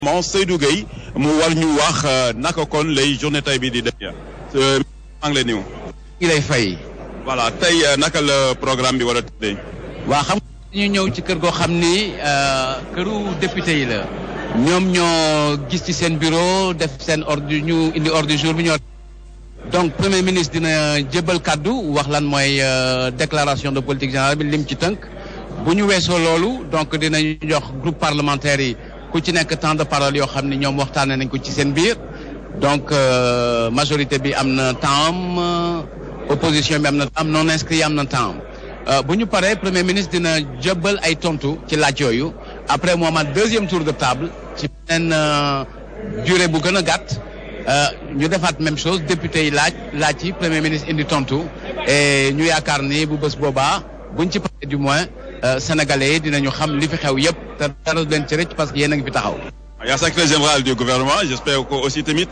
mon Seydou Gueye mu war ñu wax naka kon lay journée tey bi di def maa ngi lay nuyu. ngi lay fay. voilà tey naka la programme bi war a tëddee. waa xam nga ñu ñëw ci kër goo xam ni këru député yi la. ñoom ñoo gis ci seen bureau def seen ordre ñu indi ordre du jour bi ñoo. donc premier ministre dina jébbal kàddu wax lan mooy déclaration de politique générale bi lim ci tënk. bu ñu weesoo loolu donc dinañu jox groupe parlementaire yi. ku ci nekk temps de parole yoo xam ne ñoom waxtaanee nañ ko ci seen biir donc majorité bi am na temps opposition bi am na temps non inscrit am na temps bu ñu paree premier ministre dina jëbbal ay tontu ci laaj yooyu après moo amaat deuxième tour de table ci beneen durée bu gën a gàtt ñu defaat même chose député yi laaj laaj yi premier ministre indi tontu et ñu yaakaar ni bu bés boobaa buñ ci paree du moins. Sénégalais yi dinañu xam li fi xew yëpp te dara leen ci rëcc parce que yéen a ngi fi taxaw. yaa secrétaire général du gouvernement j'espère que aussi tamit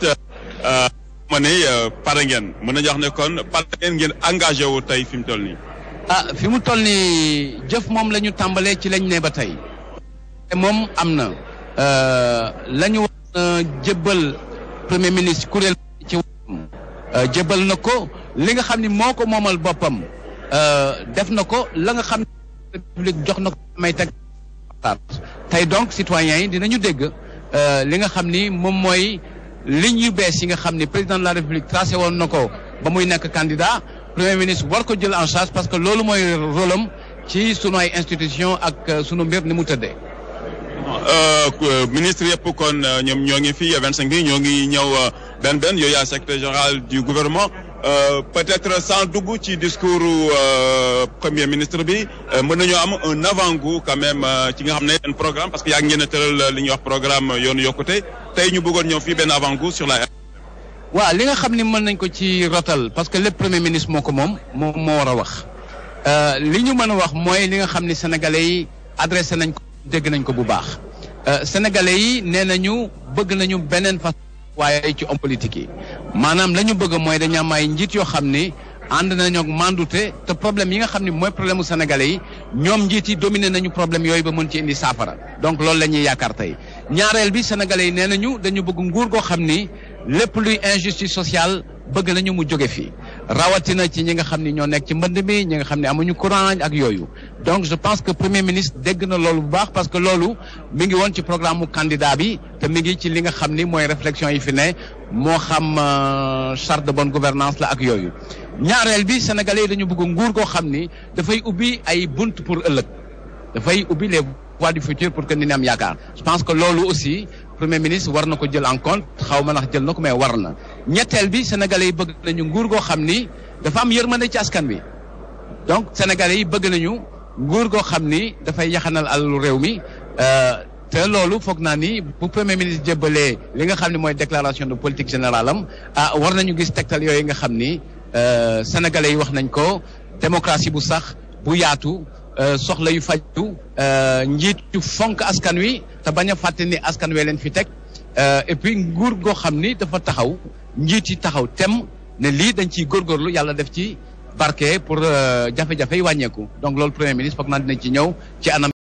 ma ne pare ngeen mën nañu wax ne kon pare ngeen ngeen engagé wu tey fi mu toll nii. ah fi mu toll nii jëf moom la ñu tàmbalee ci lañ ne ba tey. te moom am na la ñu war jébbal premier ministre kuréel ci wàllum jébbal na ko li nga xam ni moo ko moomal boppam def na ko la nga xam. république jox na ko may teg tey donc citoyens yi dinañu dégg li nga xam ni moom mooy ligne yu bees yi nga xam ni président de la république tracé woon na ko ba muy nekk candidat premier ministre war ko jël en charge parce que loolu mooy rôle am ci sunu ay institution ak sunu mbir ni mu tëddee. ministre yëpp kon ñoom ñoo ngi fi vingt cinq bi ñoo ngi ñëw benn benn yooyu yaa secrétaire général du gouvernement. Euh, peut-être sans dugg ci discours euh, premier ministre bi mën nañoo am un avant-goût quand même ci nga xam ne un programme parce que yaa ngi ngeen a tëral li ñuy wax programme yoonu yokkute tey ñu bëggoon ñëw fii benn avant-goût sur la. waaw li nga xam ni mën nañ ko ci rotal parce que lépp premier ministre moo ko moom moom moo war a wax li ñu mën a wax mooy li nga xam ni sénégalais yi adressé nañ ko dégg nañ ko bu baax sénégalais yi nee nañu bëgg nañu beneen façon. waaye ci homme politique yi maanaam la ñu bëgg mooy dañu am ay njiit yoo xam ni ànd nañoo mandute te problème yi nga xam ni mooy problème mu sénégalais yi ñoom njiit yi dominé nañu problème yooyu ba mën ci indi saafara donc loolu la ñuy yaakaar tey ñaareel bi sénégalais yi nee nañu dañu bëgg nguur goo xam ni lépp luy injustice sociale bëgg nañu mu jóge fii rawatina ci ñi nga xam ni ñoo nekk ci mbënd mi ñi nga xam ne amuñu courant ak yooyu donc je pense que premier ministre dégg na loolu bu baax parce que loolu mi ngi woon ci programme mu candidat bi te mi ngi ci li nga xam ni mooy réflexion yi fi ne moo xam charte de bonne gouvernance la ak yooyu ñaareel bi sénégalais yi dañu bëgg nguur goo xam ni dafay ubbi ay bunt pour ëllëg dafay ubbi les voies du futur pour que ni am yaakaar je pense que loolu aussi premier ministre war na ko jël en compte xaw ma ndax jël na ko mais war na ñetteel bi sénégalais yi bëgg nañu nguur goo xam ni dafa am yërmande ci askan bi donc sénégalais yi bëgg nañu nguur goo xam ni dafay yaxanal alalu réew mi te loolu foog naa ni bu premier ministre jébbalee li nga xam ne mooy déclaration de politique générale am ah war nañu gis tegtal yooyu nga xam ni sénégalais yi wax nañ ko démocratie bu sax bu yaatu soxla yu faju njiit yu fonk askan wi te bañ a fàtte ni askan wee leen fi teg et puis nguur goo xam ni dafa taxaw njiit yi taxaw tem ne lii dañ ciy góorgóorlu yàlla def ci barke pour jafe-jafe yi wàññeeku donc loolu premier ministre foog naa dinañ ci ñëw ci anam